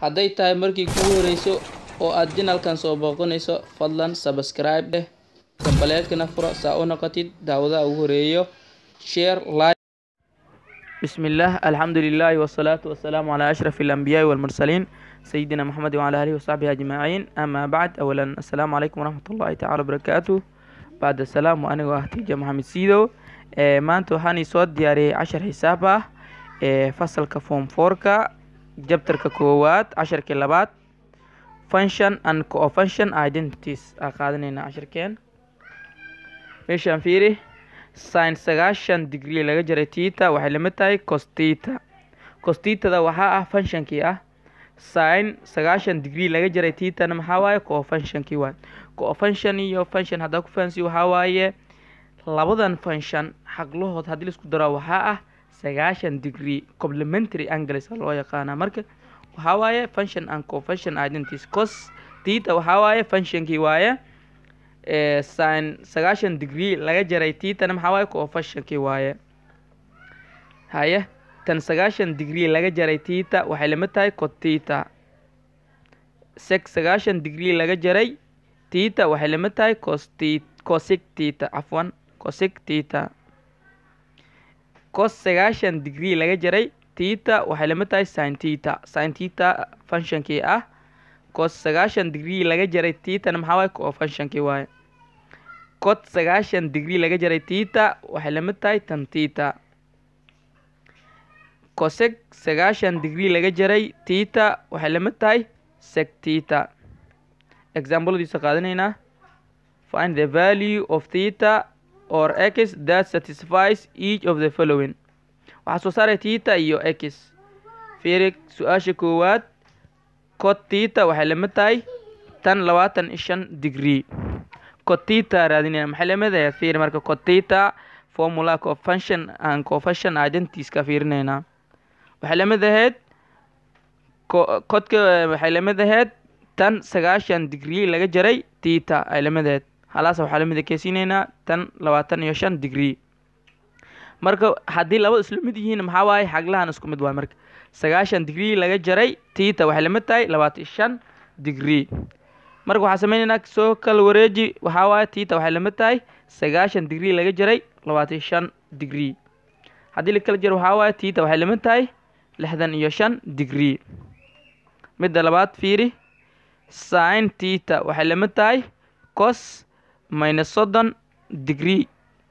hadday tahay markii kugu horeyso oo aad janalkan soo booqanayso fadlan subscribe dheh gambaleedkana furo saa u noqotid daawadaha ugu horeeyo share like بسم الله الحمد لله والصلاة والسلام على أشرف الأنبياء والمرسلين سيدنا محمد وعلى آله وصحبه أجمعين أما بعد أولا السلام عليكم ورحمة الله تعالى وبركاته بعد السلام وأنا وأختي محمد سيدو ee maanta waxaan soo diyaariyey cashar xisaab ah ee fasalka form fourka jabtarka koowaad casharkii labaad function and co-function identities aa qaadanayna casharkeen meeshaan fiiri sin sagaashan degree laga jaray tita waxay lamid tahay costita costitada waxaa ah functionkii ah sin sagaashan degree laga jaray titana maxaa waaye co-functionkii waay co-function iyo function haddaa ku fahansiyo waxaa waaye labadan function xaqlahood haddii laisku daro waxaa ah sagaashan degree complementary angles loo yaqaanaa marka waxaa waaye function and co-function identities cos tita waxaa waaye functionkii waaye sin sagaashan degree laga jaray titana maxaa waaye co-functionkii waaye haye tan sagaashan degree laga jaray tita waxay lamid tahay cotita sec sagaashan degree laga jaray tita waxay lamid tahay costi cosic tita cafwan cosic tita cos sagaashan degree laga jaray tita waxay lamid tahay sin tita sin tita functionkii ah cos sagaashan degree laga jaray titana maxaa waaye co-functionkii waaye cot sagaashan degree laga jaray tita waxay lamid tahay tan tita cosec sagaashan degree laga jaray tita waxay lamid tahay sec tita exampladiisa qaadanaynaa find the value of theta or x that satisfies each of the following waxaa soo saaray tita iyo x fiiri su-aasha koowaad cot tita waxay lamid tahay tan labaatan iyo shan degree cotita raadinaya maxay lamid ahayd fiiri marka cotita formula cofunction and cofunction identities ka fiirinaynaa waxay lamid ahayd codka waxay lamid ahayd tan sagaashan degree laga jaray tita ay lamid ahayd halaas waxaa lamid keysiinaynaa tan labaatan iyo shan degree marka haddii labada isla mid yihiin maxaa waaye xaglahan isku mid waay marka sagaashan degree laga jaray tita waxay lamid tahay labaatan iyo shan degree marka waxaa sameynaynaa soo kala wareeji waxaa waaye tita waxay lamid tahay sagaashan degree laga jaray labaatan iyo shan degree haddii la kala jaro waxaa waaye tita waxay lamid tahay lixdan iyo shan degree midda labaad fiiri sin tita waxay lamid tahay cos minus soddon degree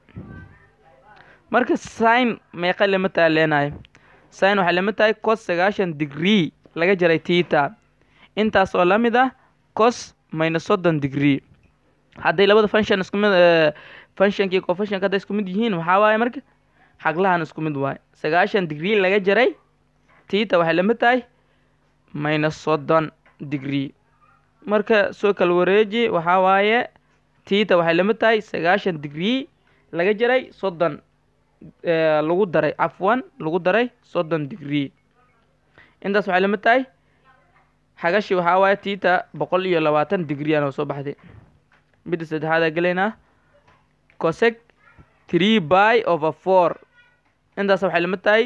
marka sin meeqa lamid tahay leenahay sin waxay lamid tahay cos sagaashan degree laga jaray tita intaas oo lamid ah cos minus soddon degree hadday labada function isku mid functionkii cofunctionka hadday isku mid yihiin waxaa waaye marka xaglahan isku mid waaye sagaashan degree laga jaray tita waxay lamid tahay minus soddon degree marka soo kala wareeji waxaa waaye tita waxay lamid tahay sagaashan degree laga jaray soddon lagu daray cafwan lagu daray soddon degree intaas waxay lamid tahay xagashi waxaa waaye tita boqol iyo labaatan degree aan soo baxday midda saddexaad aa gelaynaa cosec three by over four intaas waxay lamid tahay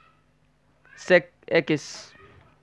sec x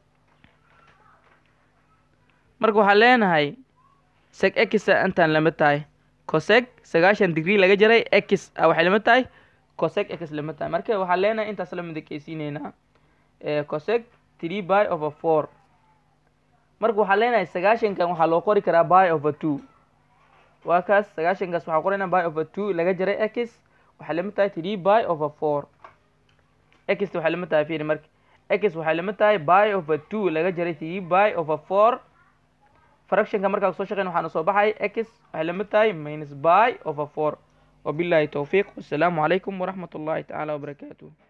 marka waxaa leenahay sec x intaan lamid tahay cosec sagaashan degree laga jaray x waxay lamid tahay cosec x lamid tahay marka waxaa leenahay intaas lamid keysiineynaa cosec three by over four marka waxaa leenahay sagaashankan waxaa loo qori karaa by over two waa kaas sagaashankaas waxaa qoraynaa by over two laga jaray x waxay lamid tahay three by over four x waxay lamid tahay fiiri marka x waxay lamid tahay by over two laga jaray three by over four fractionka markaa soo shaqeyn waxaana soo baxay x waxay lamid tahay minus by over four wabillahi towfiiq wassalaamu calaykum waraxmat ullahi tacaala wabarakaatuh